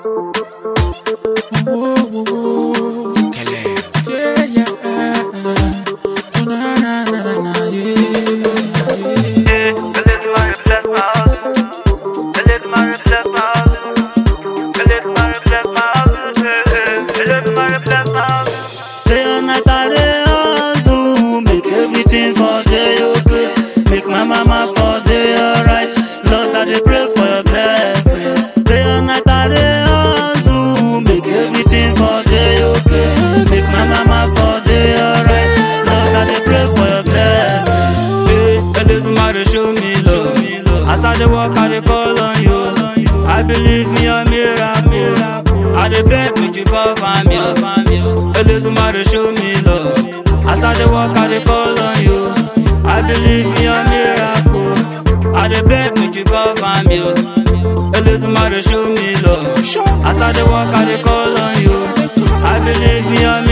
Whoa, whoa, whoa. Yeah, yeah. Oh, na, na, na, na, na, yeah, yeah. Day and night I dey hustle, make everything for day okay. Make my mama for day alright. Lord I dey pray for your blessings. Day and night I dey hustle, make everything for day okay. Make my mama for day alright. Lord I dey pray for your blessings. Hey, Eledumare show me love. As I dey walk I dey call on you. I believe in your miracle. I dey beg make you cover me up. Eledumare show me love. As I dey walk, I dey call on you. I believe in your miracle. I dey beg make you cover me up. Eledumare show me love. As I dey walk, I dey call on you. I believe in your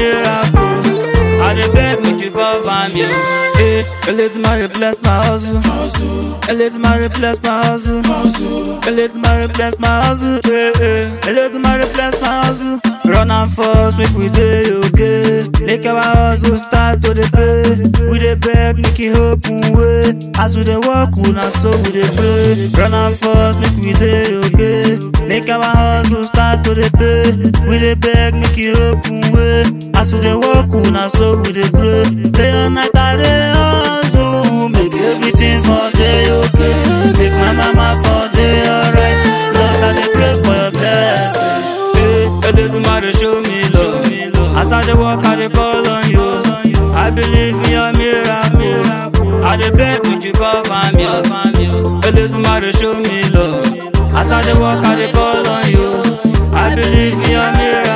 miracle. I dey beg make you cover me up. Hey, Eledumare bless my hustle. Eledumare bless my hustle. Eledumare bless my hustle. Hey, hey. Eledumare bless my hustle. Run and force, make we dey okay. Make our hustle start to dey pay. We dey beg, make it open way. As we dey walk, we na so we dey pray. Run and force, make we dey okay. Make our hustle start to dey pay. We dey beg, make it open way. As we dey walk, we na so we dey pray. Day and night I dey hustle, make everything for day okay. Make my mama for day alright. Lord, I dey pray for your blessings. Hey, Eledumare show me love. As I dey walk, I dey call on you. I believe in your miracle. I dey beg make you cover me up. Eledumare show me love. As I dey walk, I dey call on you. I believe in your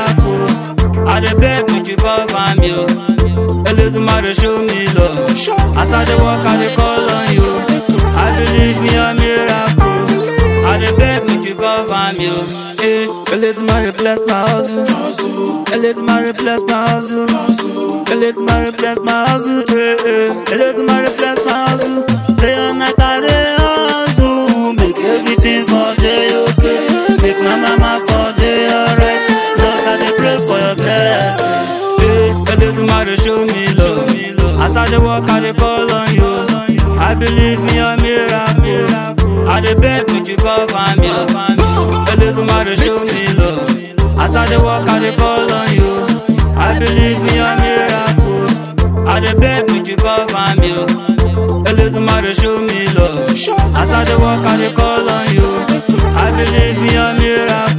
miracle. I dey beg make you cover me up. Eledumare show me love. As I dey walk, I dey call on you. I believe in your miracle. I dey beg make you cover me up. Hey, Eledumare bless my hustle. Eledumare bless my hustle. Eledumare bless my hustle. Hey, hey. Eledumare bless my hustle. Day and night I dey hustle. Make everything for day okay. Make my mama for day alright. Lord, I dey pray for your blessings. Hey, Eledumare show me love. As I dey walk, I dey call on you. I believe in your miracle. I dey beg make you cover me up. Eledumare show me love. As I dey walk, I dey call on you. I believe in your miracle. I dey beg make you cover me up. Eledumare show me love. As I dey walk, I dey call on you. I believe in your miracle.